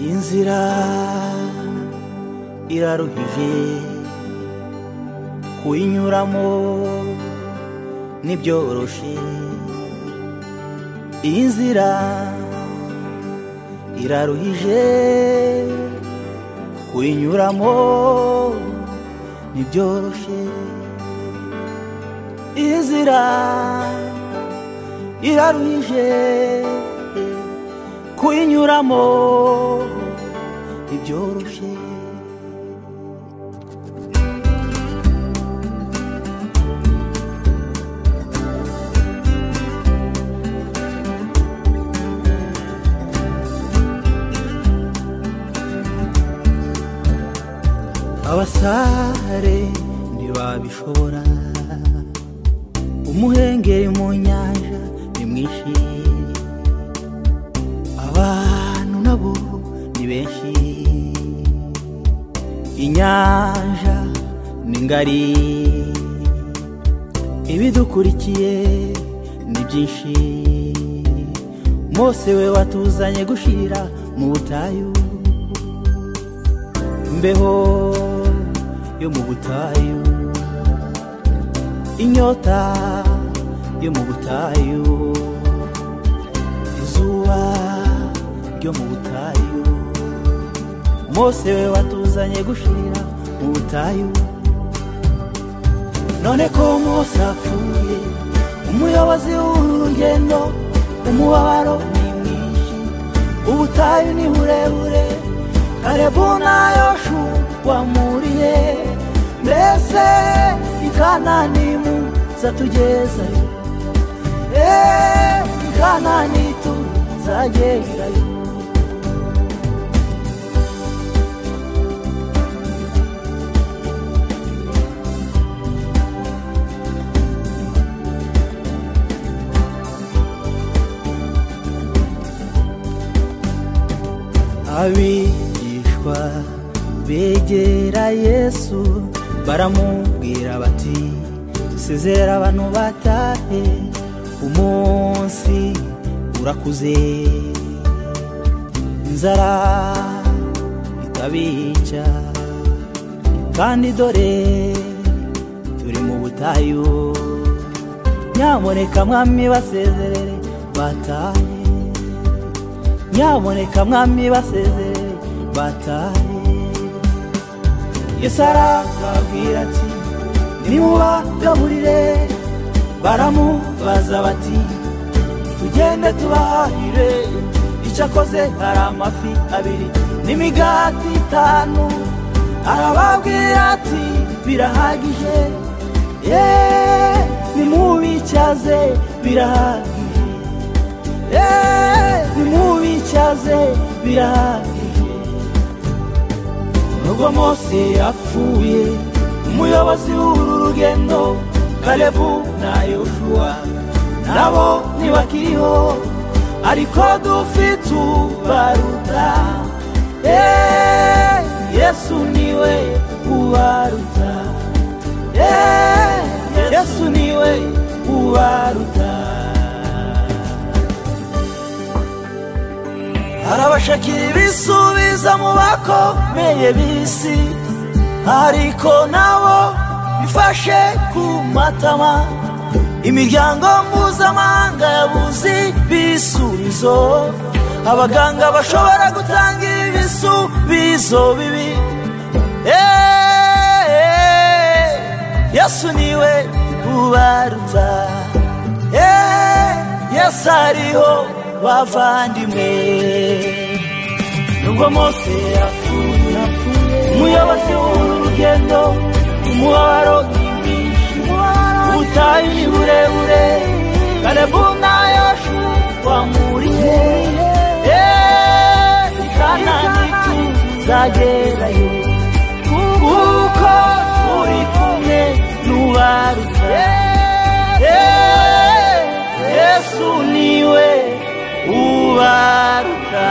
inzira iraruhije kuyinyuramo ntibyoroshye iyi nzira iraruhije kuyinyuramo ntibyoroshye iyi nzira iraruhije kuyinyuramo ntibyoroshye abasare ntibabishobora umuhengeri mu nyanja ni mwinshi abantu nabo ni benshi inyanja ni ngari ibidukurikiye ni byinshi mose we watuzanye gushira mu butayu imbeho yo mu butayu inyota yo mu butayu izuba ryo mu butayu mose we watuzanye gushira mu butayu none ko mose apfuye umuyobozi w'uru rugendo umubabaro ni mwinshi ubutayu ni burebure karibu na yoshu wamuriye mbese ikananimu zatugezayo eee ikanani tuzagerayo abigishwa begera yesu baramubwira bati sezera abantu batahe umunsi urakuze inzara itabica kandi dore turi mu butayu nyaboneka mwami basezerere batahe nyaboneka mwami basezerere batahe yesu arababwira ati nimubagaburire baramubaza bati tugende tubahire icyo akoze hari amafi abiri n'imigati itanu arababwira ati birahagije yeee nimubicyaze birahagije yeee nimubicyaze birahagije nubwo mose yapfuye umuyobozi w'uru rugendo kalebu na yoshuwa nabo ntibakiriho ariko dufite ubaruta eee yesu niwe ubaruta eee yesu niwe ubaruta arabashakira ibisubiza mu bakomeye b'isi ariko nabo bifashe ku matama imiryango mpuzamahanga yabuze ibisubizo abaganga bashobora gutanga ibisubizo bibi eee yesu niwe ubaruta eee yesu ariho bavandimwe nubwo mose yapfuye umuyobozi w'uru rugendo umubabaro ni mwinshi ubutayu ni burebure kalebu na yoshu wamuriye eee ikanani tuzagerayo kuko turi kumwe n'ubaruta yesu niwe ubaruta